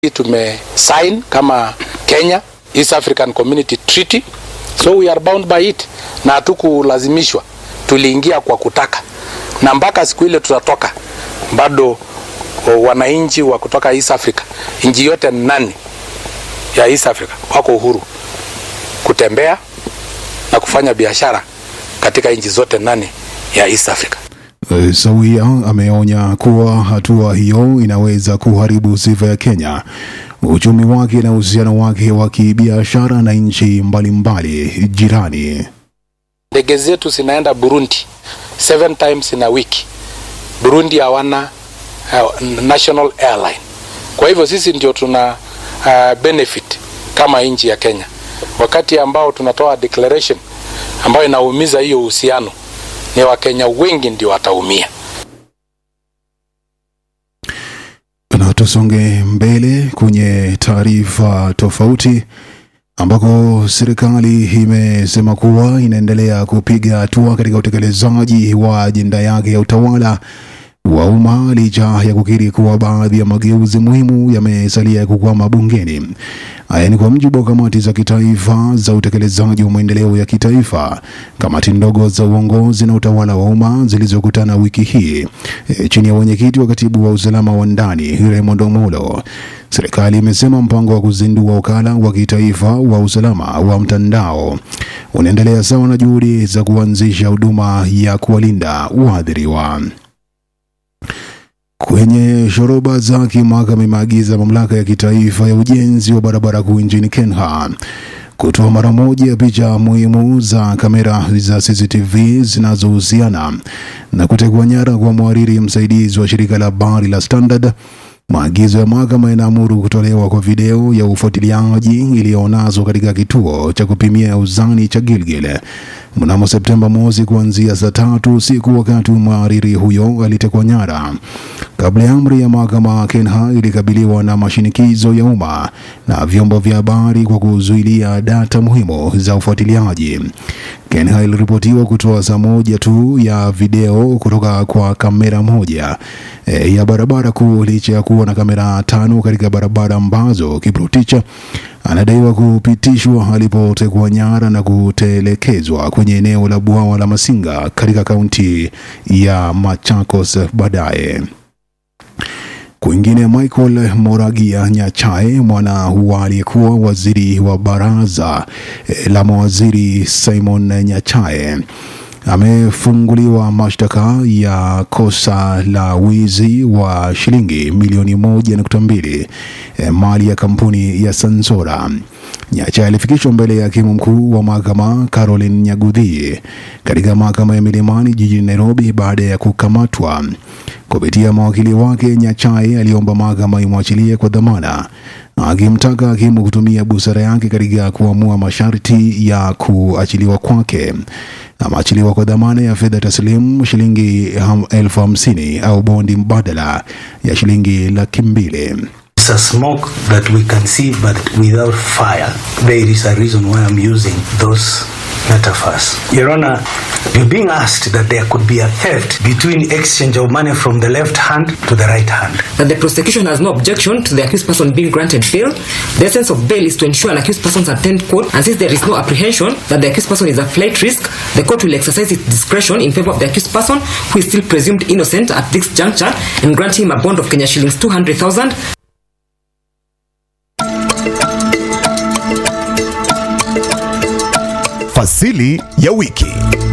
tumesign kama Kenya East African Community Treaty, so we are bound by it, na hatukulazimishwa, tuliingia kwa kutaka, na mpaka siku ile tutatoka, bado wananchi wa kutoka East Africa, nchi yote nane ya East Africa wako uhuru kutembea na kufanya biashara katika nchi zote nane ya East Africa. Eh, Sawia ameonya kuwa hatua hiyo inaweza kuharibu sifa ya Kenya, uchumi wake na uhusiano wake wa kibiashara na nchi mbalimbali jirani. Ndege zetu zinaenda Burundi seven times in a week. Burundi hawana uh, national airline, kwa hivyo sisi ndio tuna uh, benefit kama nchi ya Kenya, wakati ambao tunatoa declaration ambayo inaumiza hiyo uhusiano, ni Wakenya wengi ndio wataumia. Na tusonge mbele kwenye taarifa tofauti ambako serikali imesema kuwa inaendelea kupiga hatua katika utekelezaji wa ajenda yake ya utawala wa umma licha ya kukiri kuwa baadhi ya mageuzi muhimu yamesalia kukwama bungeni. Haya ni kwa mujibu wa kamati za kitaifa za utekelezaji wa maendeleo ya kitaifa, kamati ndogo za uongozi na utawala wa umma zilizokutana wiki hii e, chini ya wenyekiti wa katibu wa usalama wa ndani Raymond Omolo. Serikali imesema mpango wa kuzindua wakala wa kitaifa wa usalama wa mtandao unaendelea sawa na juhudi za kuanzisha huduma ya kuwalinda waathiriwa. Kwenye shoroba zake, mahakama imeagiza mamlaka ya kitaifa ya ujenzi wa barabara kuu nchini Kenya kutoa mara moja picha muhimu za kamera za CCTV zinazohusiana na kutekwa nyara kwa mhariri msaidizi wa shirika la habari la Standard. Maagizo ya mahakama yanaamuru kutolewa kwa video ya ufuatiliaji iliyonaswa katika kituo cha kupimia uzani cha Gilgil mnamo Septemba mosi kuanzia saa tatu usiku, wakati mhariri huyo alitekwa nyara. Kabla ya amri ya mahakama, Kenha ilikabiliwa na mashinikizo ya umma na vyombo vya habari kwa kuzuilia data muhimu za ufuatiliaji. Kenha iliripotiwa kutoa saa moja tu ya video kutoka kwa kamera moja e, ya barabara kuu licha ya kuwa na kamera tano katika barabara ambazo Kiprotich anadaiwa kupitishwa alipotekwa nyara na kutelekezwa kwenye eneo la bwawa la Masinga katika kaunti ya Machakos baadaye. Kwingine, Michael Moragia Nyachae, mwana wa aliyekuwa waziri wa baraza eh, la mawaziri Simon Nyachae amefunguliwa mashtaka ya kosa la wizi wa shilingi milioni moja nukta mbili eh, mali ya kampuni ya Sansora. Nyacha alifikishwa mbele ya hakimu mkuu wa mahakama Caroline Nyaguthi katika mahakama ya Milimani jijini Nairobi baada ya kukamatwa. Kupitia mawakili wake, Nyachai aliomba mahakama imwachilie kwa dhamana, akimtaka hakimu kutumia busara yake katika kuamua masharti ya kuachiliwa kwake. Ameachiliwa kwa dhamana ya fedha taslimu shilingi ham- elfu hamsini au bondi mbadala ya shilingi laki mbili. It's a smoke that we can see, but without fire. There is a reason why I'm using those metaphors. Your Honor, you're being asked that there could be a theft between exchange of money from the left hand to the right hand. that the prosecution has no objection to the accused person being granted bail. The essence of bail is to ensure an accused person attend court, and since there is no apprehension that the accused person is a flight risk, the court will exercise its discretion in favor of the accused person who is still presumed innocent at this juncture and grant him a bond of Kenya shillings 200,000 Fasili ya wiki.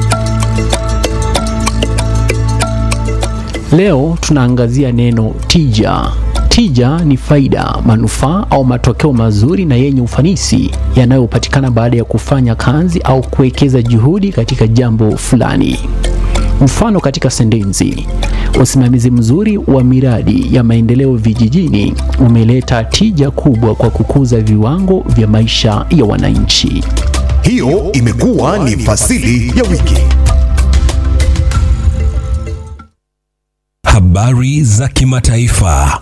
Leo tunaangazia neno tija. Tija ni faida, manufaa au matokeo mazuri na yenye ufanisi yanayopatikana baada ya kufanya kazi au kuwekeza juhudi katika jambo fulani. Mfano katika sentensi: usimamizi mzuri wa miradi ya maendeleo vijijini umeleta tija kubwa kwa kukuza viwango vya maisha ya wananchi. Hiyo imekuwa ni fasili ya wiki. Habari za kimataifa.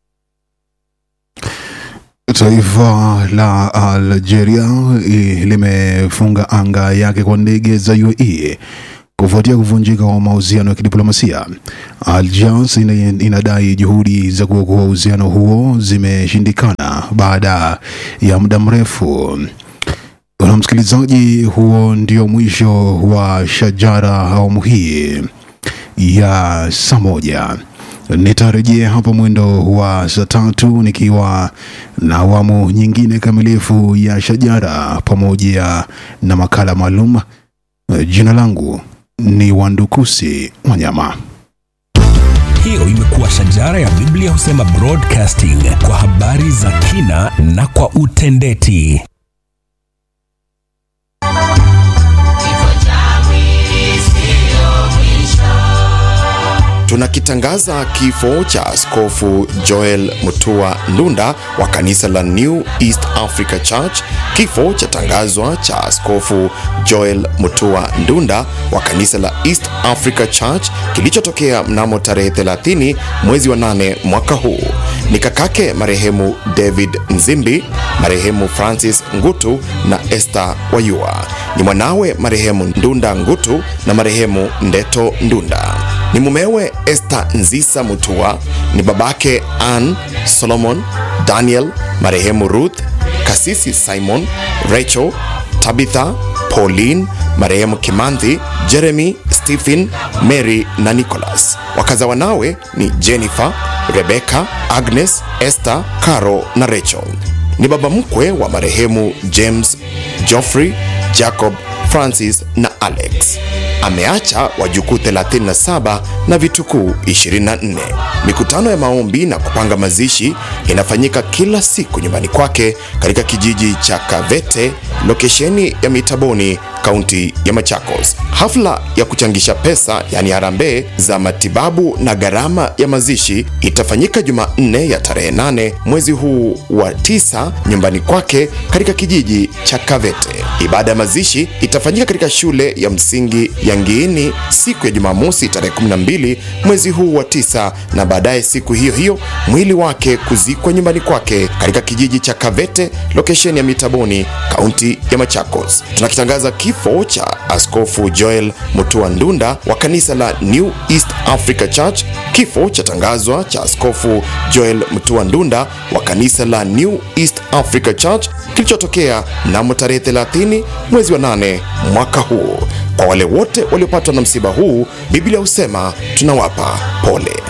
Taifa la Algeria eh, limefunga anga yake kwa ndege za UAE kufuatia kuvunjika kwa mahusiano ya kidiplomasia. Alliance ina, inadai juhudi za kuokoa uhusiano huo zimeshindikana baada ya muda mrefu. Na msikilizaji, huo ndio mwisho wa Shajara awamu hii ya saa moja. Nitarejea hapa mwendo wa saa tatu nikiwa na awamu nyingine kamilifu ya Shajara pamoja na makala maalum. Jina langu ni Wandukusi Wanyama. Hiyo imekuwa Shajara ya Biblia husema broadcasting kwa habari za kina na kwa utendeti. Tunakitangaza kifo cha Askofu Joel Mutua Ndunda wa kanisa la New East Africa Church. Kifo cha tangazwa cha Askofu Joel Mutua Ndunda wa kanisa la East Africa Church kilichotokea mnamo tarehe 30 mwezi wa 8 mwaka huu. Ni kakake marehemu David Nzimbi, marehemu Francis Ngutu na Esther Wayua. Ni mwanawe marehemu Ndunda Ngutu na marehemu Ndeto Ndunda ni mumewe Esther Nzisa Mutua, ni babake Ann Solomon, Daniel, marehemu Ruth, kasisi Simon, Rachel, Tabitha, Pauline, marehemu Kimanthi, Jeremy, Stephen, Mary na Nicholas. Wakaza wanawe ni Jennifer, Rebecca, Agnes, Esther, Caro na Rachel. Ni baba mkwe wa marehemu James, Geoffrey, Jacob, Francis na Alex. Ameacha wajukuu 37 na vitukuu 24. Mikutano ya maombi na kupanga mazishi inafanyika kila siku nyumbani kwake katika kijiji cha Kavete, lokesheni ya Mitaboni, kaunti ya Machakos. Hafla ya kuchangisha pesa yani harambee za matibabu na gharama ya mazishi itafanyika Jumanne ya tarehe 8 mwezi huu wa tisa nyumbani kwake katika kijiji cha Kavete. Ibada ya mazishi itafanyika katika shule ya msingi ya Ngiini siku ya Jumamosi tarehe 12 mwezi huu wa tisa, na baadaye siku hiyo hiyo mwili wake kuzikwa nyumbani kwake katika kijiji cha Kavete, lokesheni ya Mitaboni, kaunti ya Machakos. Tunakitangaza kifo cha Askofu Joel Mutua Ndunda wa kanisa la New East Africa Church. Kifo cha tangazwa cha Askofu Joel Mutua Ndunda wa kanisa la New East Africa Church kilichotokea mnamo tarehe 30 mwezi wa 8 mwaka huu. Kwa wale wote waliopatwa na msiba huu, Biblia husema tunawapa pole.